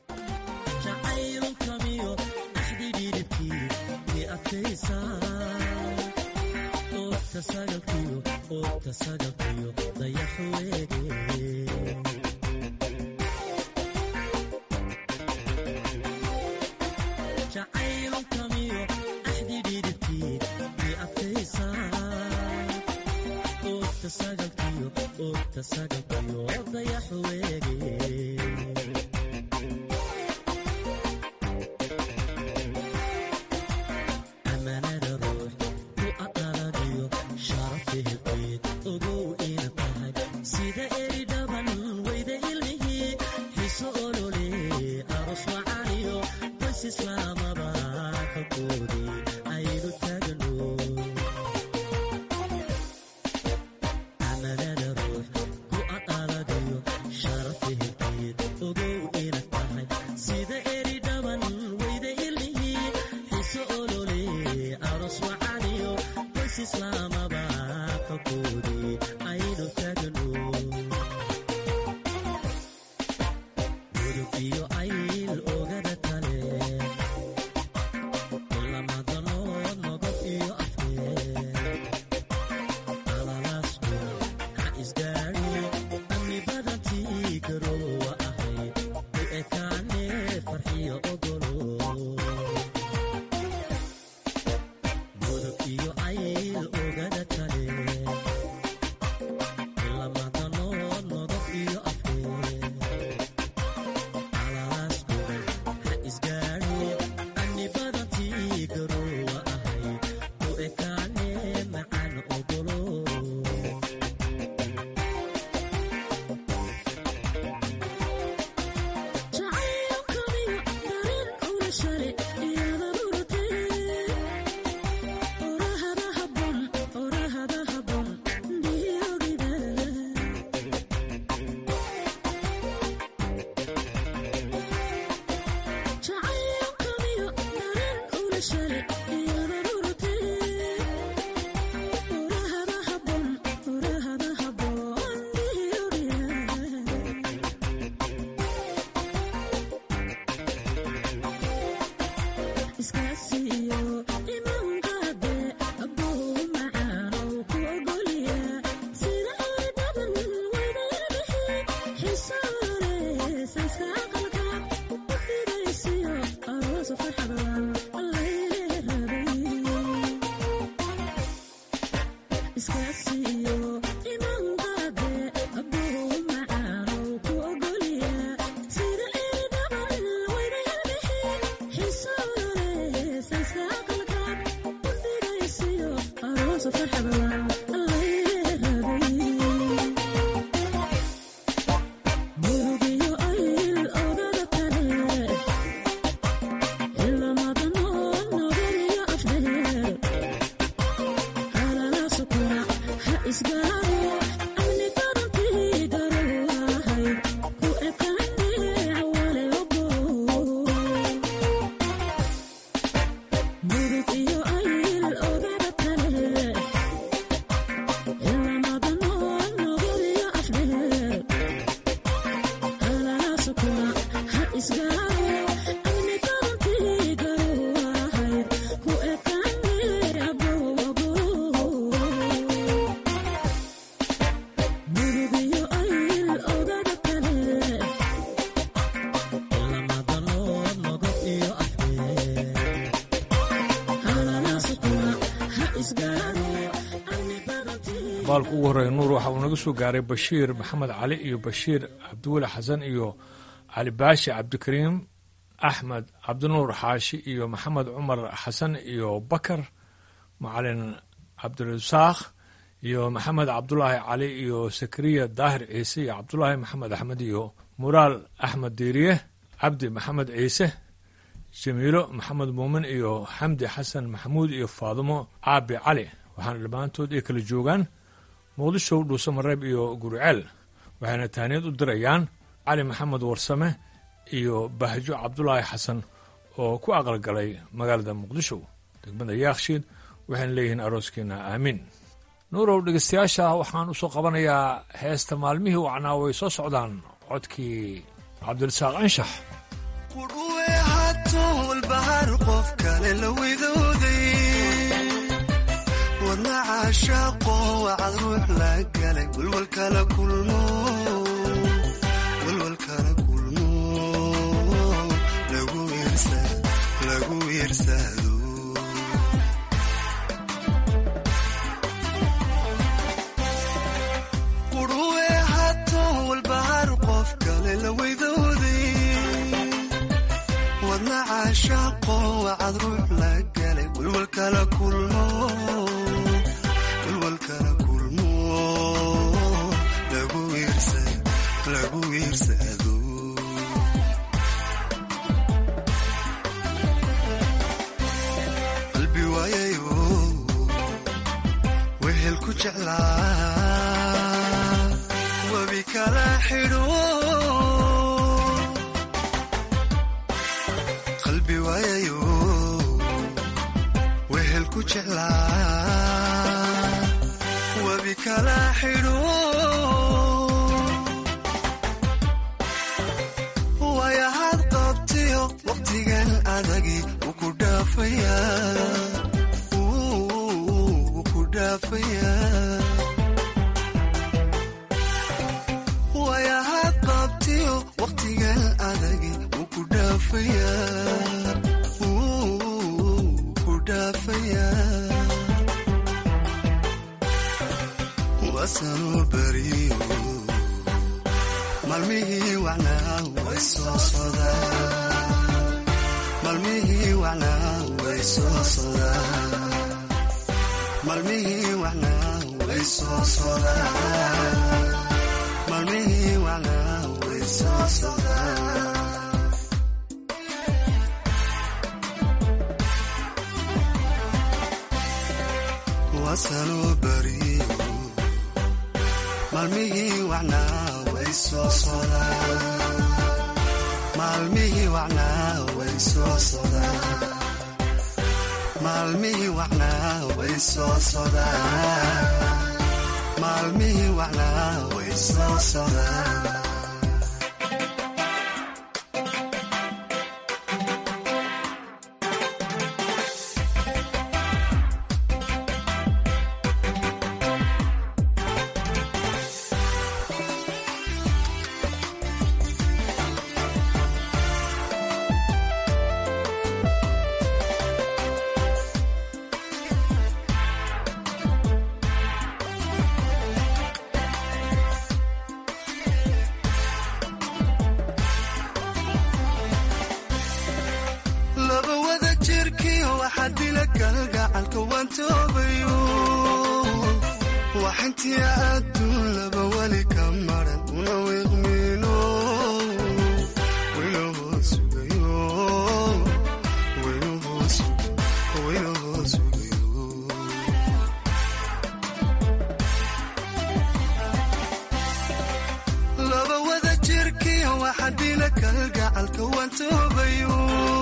baalka ugu horreeya nuur waxa uu naga soo gaaray bashiir maxamed cali iyo bashiir cabdiweli xasan iyo cali baashi cabdikariim axmed cabdinuur xaashi iyo maxamed cumar xasan iyo bakar macalin cabdirasaakh iyo maxamed cabdulaahi cali iyo sakariya daahir ciise iyo cabdulaahi maxamed axmed iyo muraal axmed diiriye cabdi maxamed ciise jamiilo maxamed muumin iyo xamdi xasan maxamuud iyo faadumo caabi cali waxaana dhammaantood ay kala joogaan muqdisho dhuuse mareeb iyo guriceel waxayna taaniyad u dirayaan cali maxamed warsame iyo bahjo cabdulaahi xasan oo ku aqalgalay magaalada muqdisho degmada yaakshiid waxayna leeyihiin arooskiina aamiin nuurow dhegeystayaasha waxaan u soo qabanayaa heesta maalmihii wacnaa way soo socdaan codkii cabdirasaaq anshax qudhuwe hatool bahar qof kale la widooday wadna caashaaqo wacad ruux la galay walwalkala kulmo walwalkala kulmo lagu iirsado lagu iirsado qudhuwe hatool bahar qof kale la widooday wadna caashaaqo wacad ruux la galay walwalkala kulmo walwalkala kulmo lagu iirsado lagu iirsado qalbi waayayo wehel ku jeclaa webi kala xidho qalbi waayayo wehel ku jeclaa webi kala xidho waayahaad qabtiyo waqtigan adagi wuu ku dhaafayaa wuu ku dhaafayaa waayahaad qabtiyo waqtigan adagi wuu ku dhaafayaa wuu ku dhaafayaa waasanuu beriyo maalmihii wacnaa way soo sodaan maalmihii wacnaa way soo sodaan maalmihii wacnaa way soo sodaan maalmihii wacnaa way soo sodaan waasanuu beriyo maalmihii wacnaa way soo sodaan maalmihii wacnaa way soo sodaan maalmihii wacnaa way soo sodaan maalmihii wacnaa way soo sodaan laba wada jirkiyo waxaa dila kalgacalka waan toobayo waxintii adduun laba weli ka maran una wiiqmiino waynahoo sugayo waynahoo sugayo waynahoo sugayo laba wada jirkiyo waxaa dila kalgacalka waan toobayo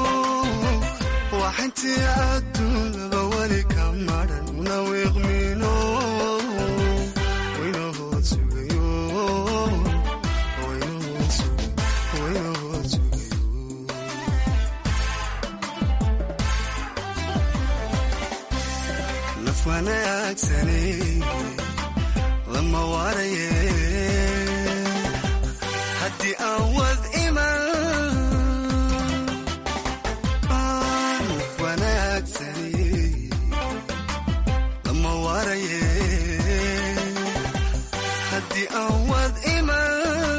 waxintii adduun laba weli ka maran una wiiqmiino waynahoo sugayo waynahoo sugayo waynahoo sugayo naf wanaagsani lama waaraye haddii aan wad iman naf wanaagsani lama waaraye haddii aan wad iman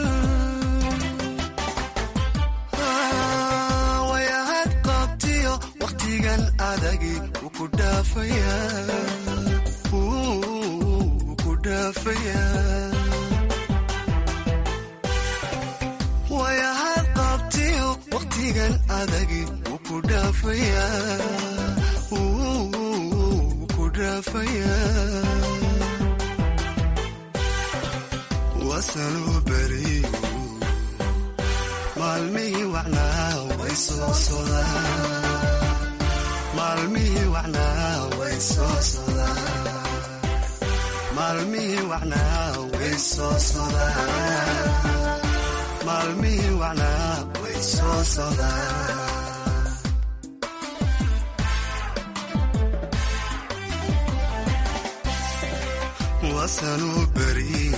wayahad qabtiyo waqtigan adagi wuu ku dhaafayaa wuu ku dhaafayaa wayahad qabtiyo waqtigan adagi wuu ku dhaafayaa wuu ku dhaafayaa wasanuu beriyo maalmihii wacnaa way soo sodaan maalmihii wacnaa way soo sodaan maalmihii wacnaa way soo sodaan maalmihii wacnaa way soo sodaan wasanuu beriyo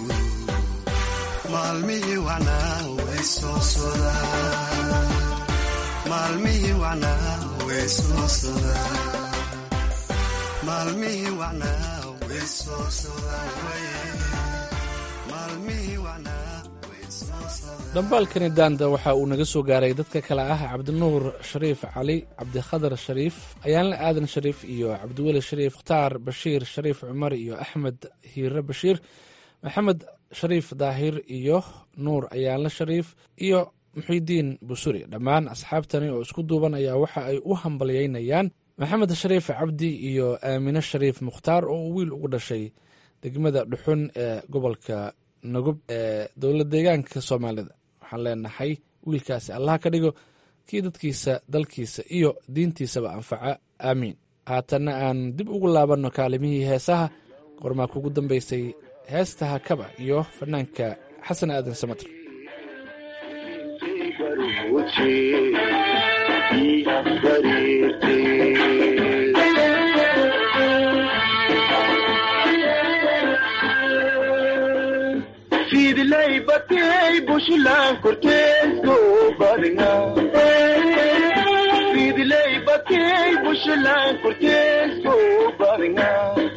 maalmihii wacnaa way soo sodaan maalmihii wacnaa way soo sodaan maalmihii wacnaa way soo sodaan maalmihii wacnaa way soo sodaan dhambaalkani daanda waxa uu naga soo gaaray dadka kale ah cabdinuur shariif cali cabdikhadar shariif ayaanle aadan shariif iyo cabdiweli shariif mukhtaar bashiir shariif cumar iyo axmed hiire bashiir maxamed shariif daahir iyo nuur ayaanle shariif iyo muxidiin busuri dhammaan asxaabtani oo isku duuban ayaa waxa ay u hambalyeynayaan maxamed shariif cabdi iyo aamine shariif mukhtaar oo uu wiil ugu dhashay degmada dhuxun ee gobolka nagub ee dowlad deegaanka soomaalida waxaan leenahay wiilkaasi allah ka dhigo kii dadkiisa dalkiisa iyo diintiisaba anfaca aamiin haatanna aan dib ugu laabanno kaalimihii heesaha qormaa kugu dambaysay heesta hakaba iyo fanaanka xasan aadan samater fidlay batay bushlan korteesko badnga fidlay batay bushlan korteesko badnga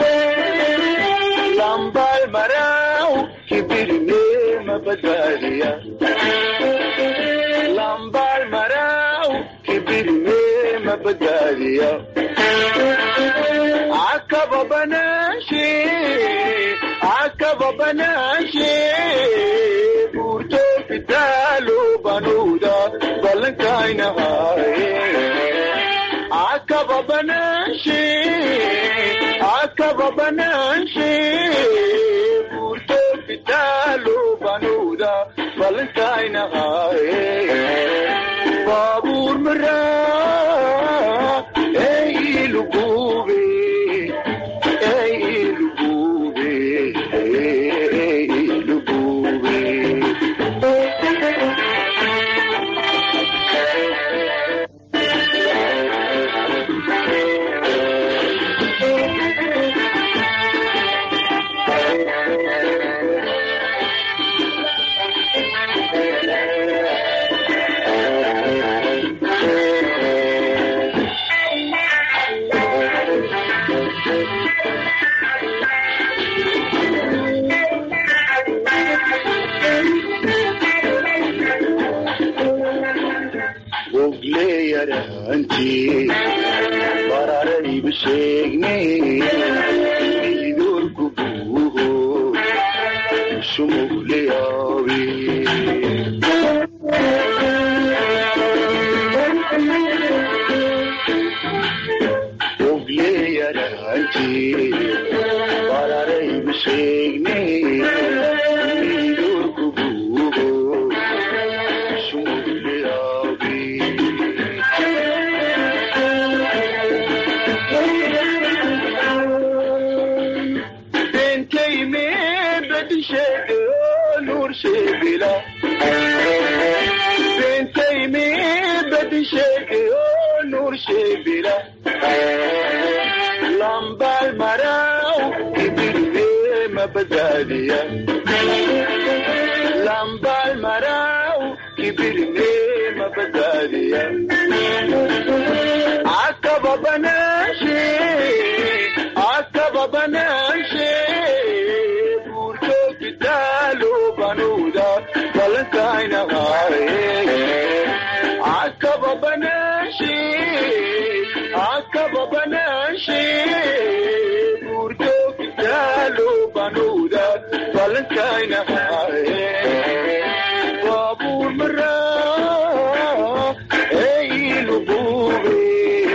lambal marau kibirne mabadariya lambal marau kibirne mabadariya akaba banashe akaba banashe burto fitalo banuda balankaina haye akaba banashe akaba banashe burto fitalo banuda balankaina haye babur mara ey lugube ey lugube ey lugube ogleyaranti bararayba sheegne idorku buuho shumugleyawe ogleyaranti bararayba sheegne idorku buuho shumugleyawe بنتي من بدي شيء نور شبلا بنتي من بدي شيء نور شبلا لمبا المراو كبير ما بداليا لمبا المراو كبير ما بداليا عقب بناشي عقب بناشي بورتو كتالو بنودا بلنكاين غاري عقب بناشي عقب بناشي بورتو كتالو بنودا بلنكاين غاري بابور مرا اي لبوبي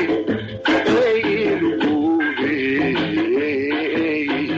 اي لبوبي اي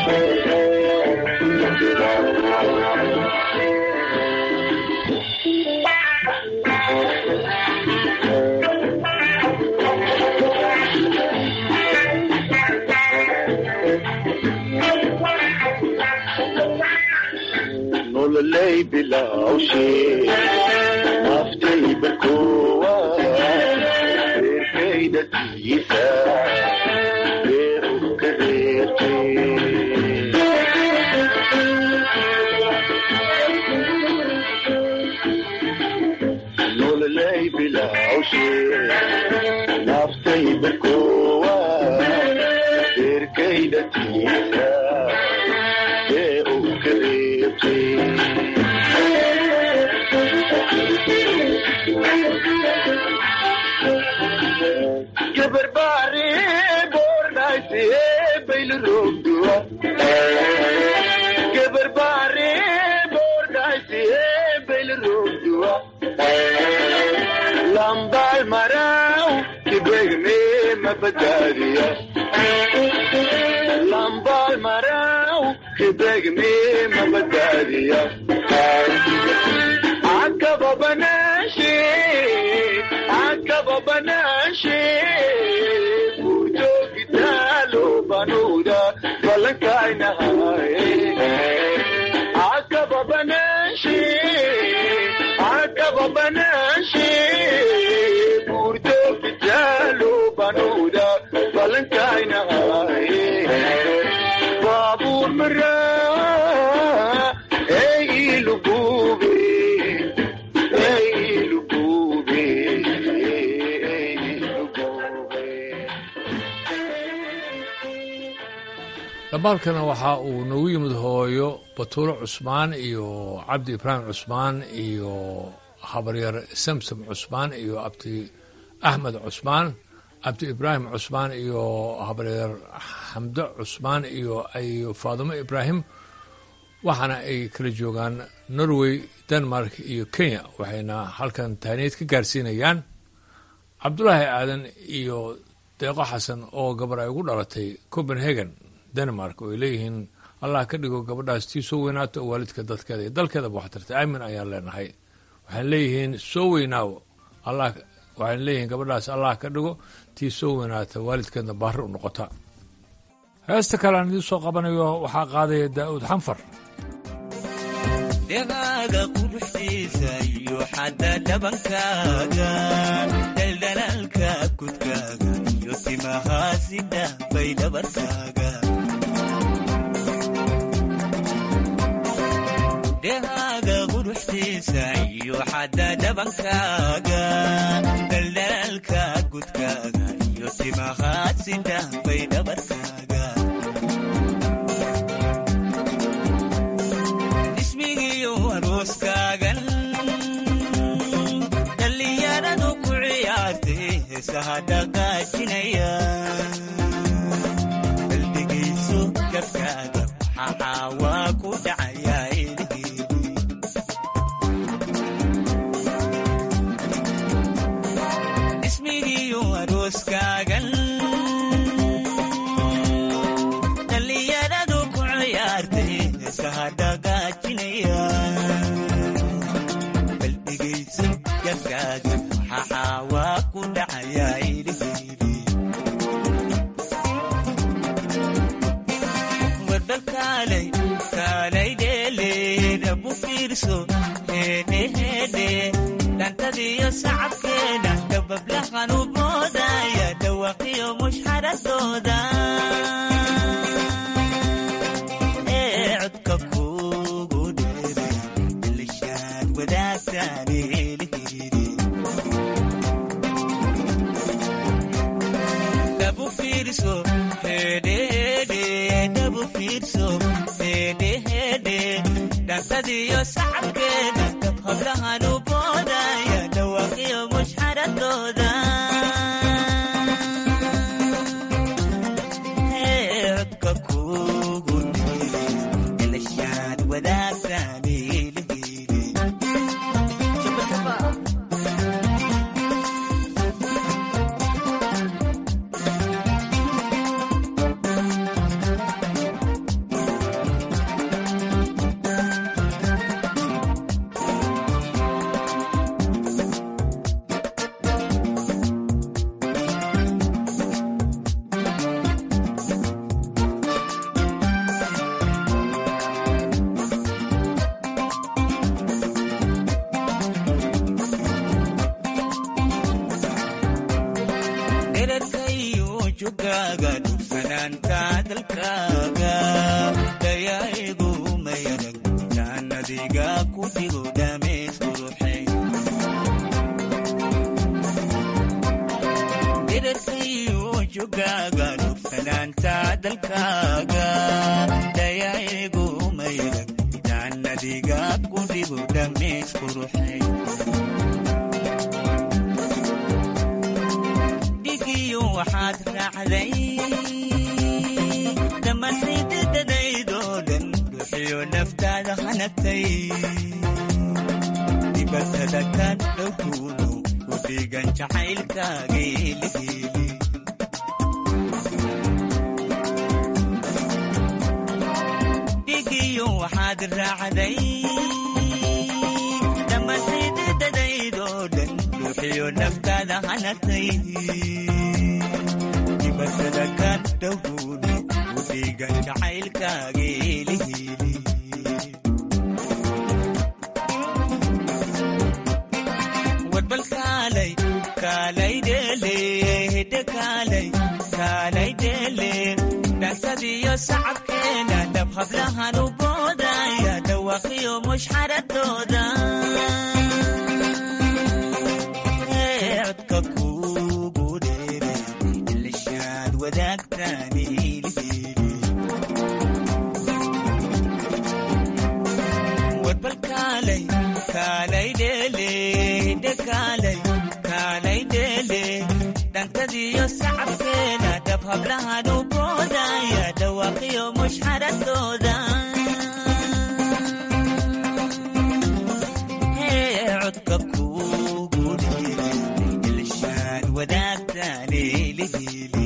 nololay bilawshe naftay barkowa reerkayda tiisa reeru ka reerte nololay bilawshe naftay barkowa reerkayda tiisa reeru ka reerte gabar baare boornaayse baylroogduwa gabar baare boornaayse baylroogduwa lambaal maraw kibegme mabadaadiya lambaal maraw kibegme mabadaadiya akaba banaashe akaba banaashe bujoogitaalo banuuda balankaaynahaye akaba banaashe akaba banaashe buurjoogitaalo banuuda balankaaynahaye baabuur maraa ee ilugube ee ilugube ee ilugube dhambaalkana waxa uu nagu yimid hooyo batuulo cusmaan iyo cabdi ibraahim cusmaan iyo habaryar samsam cusmaan iyo abdi axmed cusmaan cabdi ibraahim cusmaan iyo habaryar xamdo cusmaan iyo iyo faadumo ibraahim waxaana ay kala joogaan norway denmark iyo kenya waxayna halkan taaniyeed ka gaarsiinayaan cabdulaahi aadan iyo deeqo xasan oo gabar ay ugu dhalatay copenhagen denmark oo ay leeyihiin allah ka dhigo gabadhaas tii soo weynaato oo waalidka dadkeeda iyo dalkeedaba wax tartay aamin ayaan leenahay waxaan leeyihiin soo weynaaw allah waxaan leeyihiin gabadhaas allah ka dhigo tii soo weynaata waalidkeedna baari u noqota heesta kale aan idiin soo qabanayo waxaa qaadaya daa'uud xanfar dhegaaga quruxdiisa iyo xadda dhabankaaga daldalaalka kudkaaga iyo timahaasida bay dhabarkaaga dhegaaga quruxdiisa iyo xadda dhabankaaga daldalaalka kudkaaga iyo timahaasida bay dhabarkaaga ismigiyo arooskaagan dhallinyaradu ku ciyaartay heesaha dhaqaajinaya qalbigayso gabkaaga waxaa waa ku dhacaya ismigiyo arooskaagan dhallinyaradu ku ciyaartay heesaha dhaqaajinaya qalbigayso gabkaaga waxaa waa ku dhacaya iliheydi warbal kaalay kaalay dheele dhabu fiirso heedhe heedhe dhantadiyo sacabkeeda dabablahan u moodaya dhawaqiyo mushxaradooda ee codka kugu dheeray ilishaad wadaagtaan eeliheydi dhabu fiirso heedhe heedhe dhabu fiirso heedhe heedhe dhantadiyo sacabkeeda dab hablahan u boodaya dhawaqiyo mushxaradooda ee codka kugu dheeray ilishaad wadaagtaan eeliheydi dherarkayo jogaaga nuursanaanta dalkaaga dayaaegu mayran midaan adiga ku dhibo dhammays quruxay dhigiyo waxaad raacday dhammaantaydadadaydoo dhan ruuxiyo naftaada hanagtay dibatada ka dhowkuuno u dhigan jacaylkaageeligeeli dhigiyo waxaad raacday dhammaantaydadadaydoo dhan ruuxiyo naftaada hanagtay dibatada ka dhowkuuno u dhigan jacaylkaageeligeeli warbal kaalay kaalay dheele hidde kaalay kaalay dheele dhansadiyo sacabkeena dhab hablahan u boodaya dhawaqiyo mushxaradooda codka kuugu dheere ilishaad wadaagtaani warbal kaalay kaalay dheele hidde kaalay kaalay dheele dhantadiyo sacabkeena dhab hablahan u boodaya dhawaaqiyo mushxaradooda codka kuugu dheere ilishaad wadaagtaani lihiili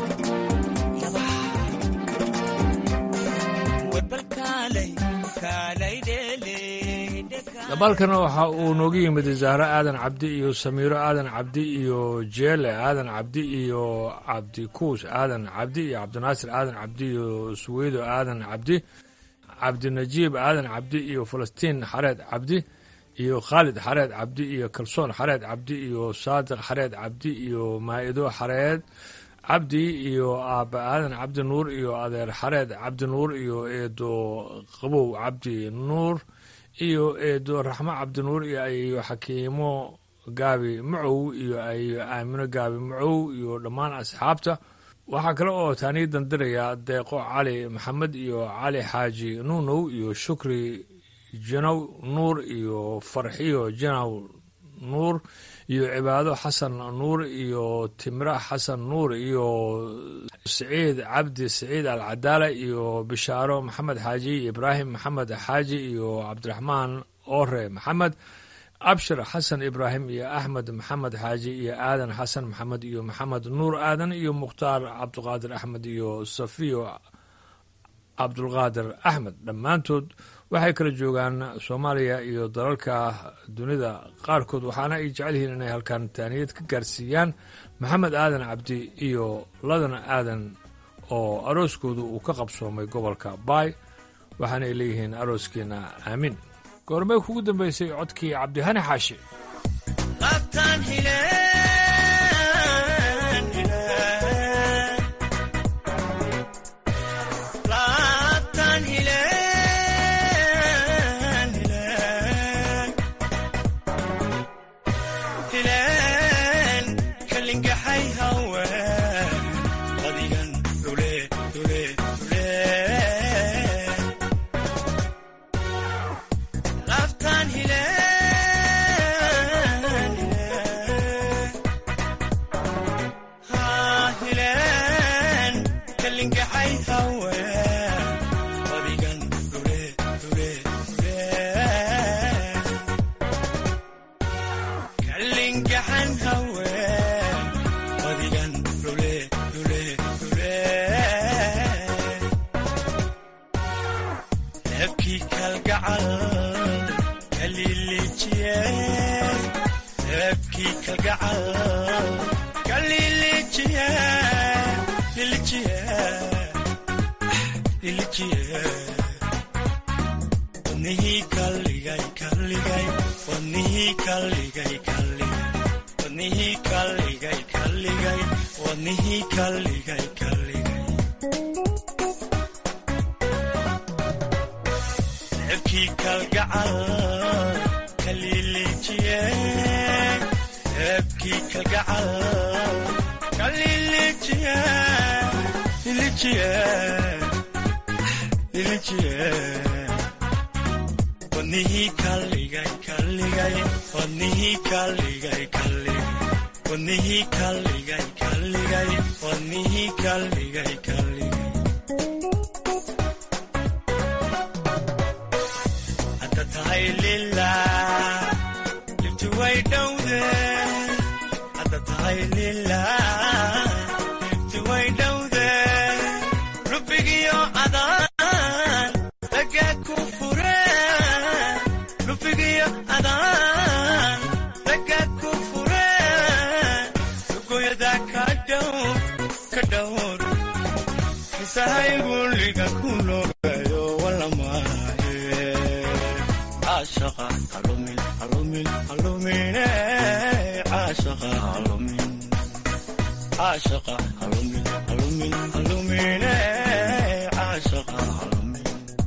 warbal kaalay kaalay dheele dabaalkana waxa uu nooga yimid zahro aadan cabdi iyo samiiro aadan cabdi iyo jeele aadan cabdi iyo cabdikuus aadan cabdi iyo cabdinaasir aadan cabdi iyo suweydo aadan cabdi cabdinajiib aadan cabdi iyo falastiin xareed cabdi iyo khaalid xareed cabdi iyo kalsoon xareed cabdi iyo saadiq xareed cabdi iyo maa'ido xareed cabdi iyo aabba aadan cabdi nuur iyo adeer xareed cabdi nuur iyo eedo qabow cabdi nuur iyo eedo raxmo cabdinuur iyo ayo xakiimo gaabi macow iyo ayo aamino gaabi macow iyo dhammaan asxaabta waxaa kale oo taanii dandiraya deeqo cali maxamed iyo cali xaaji nuunow iyo shukri janow nuur iyo farxiyo janow nuur iyo cibaado xasan nuur iyo timra xasan nuur iyo siciid cabdi siciid alcadaala iyo bishaaro maxamed xaaji ibraahim maxamed xaaji iyo cabdiraxmaan ore maxamed abshir xasan ibraahim iyo axmed maxamed xaaji iyo aadan xasan maxamed iyo maxamed nuur aadan iyo mukhtaar cabdiqaadir axmed iyo safiyo cabdulqaadir axmed dhammaantood waxay kala joogaan soomaaliya iyo dalalka dunida qaarkood waxaana ay jecel yihiin inay halkan taaniyad ka gaarsiiyaan maxamed aadan cabdi iyo ladan aadan oo arooskoodu uu ka qabsoomay gobolka baay waxaana ay leeyihiin arooskiina aamin goormay kugu dambaysay codkii cabdihani xaashi kalilijiye lilijiye lilijiye wadnihii kalligay kalligay wadnihii kalligay kalligay wadnihii kalligay kalligay wadnihii kalligay kalligay hadda tahay lilah libti way dhowde hadda tahay lilah libti way dhowde lubigiyo adaan laga ku fure lubigiyo adaan laga ku fure lugoyada ka dhowr ka dhowr kisahaygu liga ku noogayo walamaahe caashaqa halumin halumin halumine caashaqa halumin caashaqa halumin halumin halumine caashaqa halumin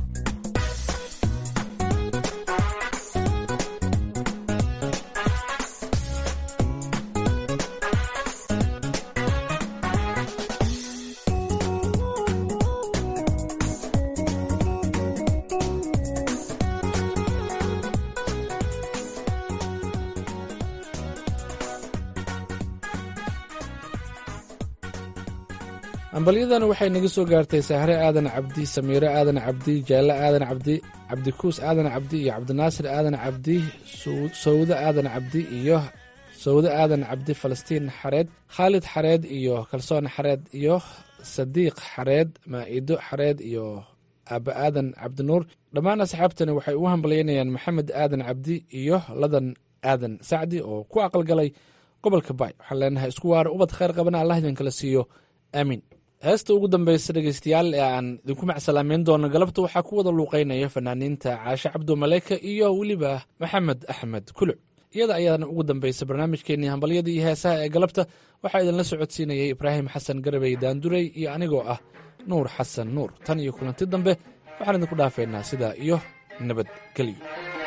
ambalyadan waxay naga soo gaartay sahre aadan cabdi samiiro aadan cabdi jaalle aadan cabdi cabdikuus aadan cabdi iyo cabdinaasir aadan cabdi sawde aadan cabdi iyo sawde aadan cabdi falastiin xareed khaalid xareed iyo kalsoon xareed iyo sadiiq xareed maa'ido xareed iyo aaba aadan cabdinuur dhammaan asxaabtani waxay u hambalyaynayaan maxamed aadan cabdi iyo ladan aadan sacdi oo ku aqalgalay gobolka baay waxaan leenahay isku waara ubad khayr qabana allah idinkala siiyo aamiin heesta ugu dambeysa dhegeystayaal ee aan idinku macsalaameyn doono galabta waxaa ku wada luuqeynaya fanaaniinta caashe cabdu maleyka iyo weliba maxamed axmed kuluc iyada ayaana ugu dambeysa barnaamijkeenii hambalyada iyo heesaha ee galabta waxaa idinla socodsiinayay ibraahim xasan garabey daandurey iyo anigoo ah nuur xasan nuur tan iyo kulanti dambe waxaan idinku dhaafeynaa sidaa iyo nabadgelyo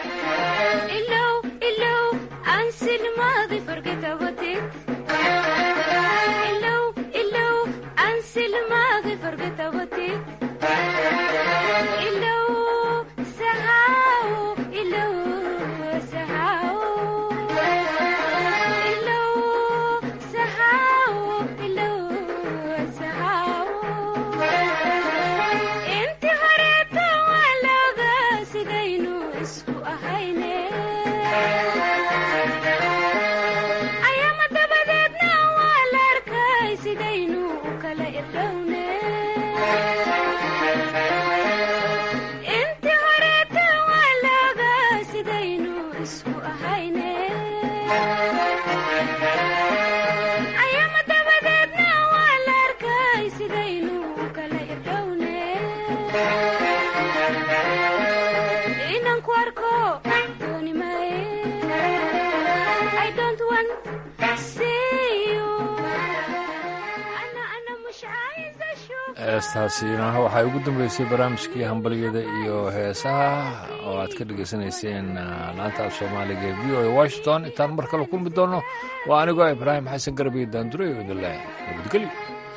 heestaasiina waxay ugu dambeysay barnaamijkii hambalyada iyo heesaha oo aad ka dhegaysanayseen laanta af soomaaliga ee v o a washington intaan mar kale kulmi doonno waa anigoo ibraahim xasan garbiyo daandurey oo idin leh nabadgelyo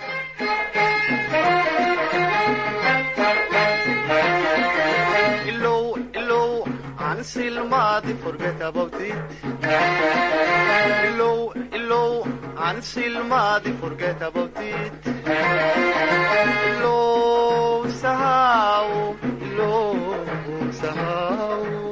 silmaadi forget about it ilow ilow aan silmaadi forget about it ilow sahaw ilow sahaw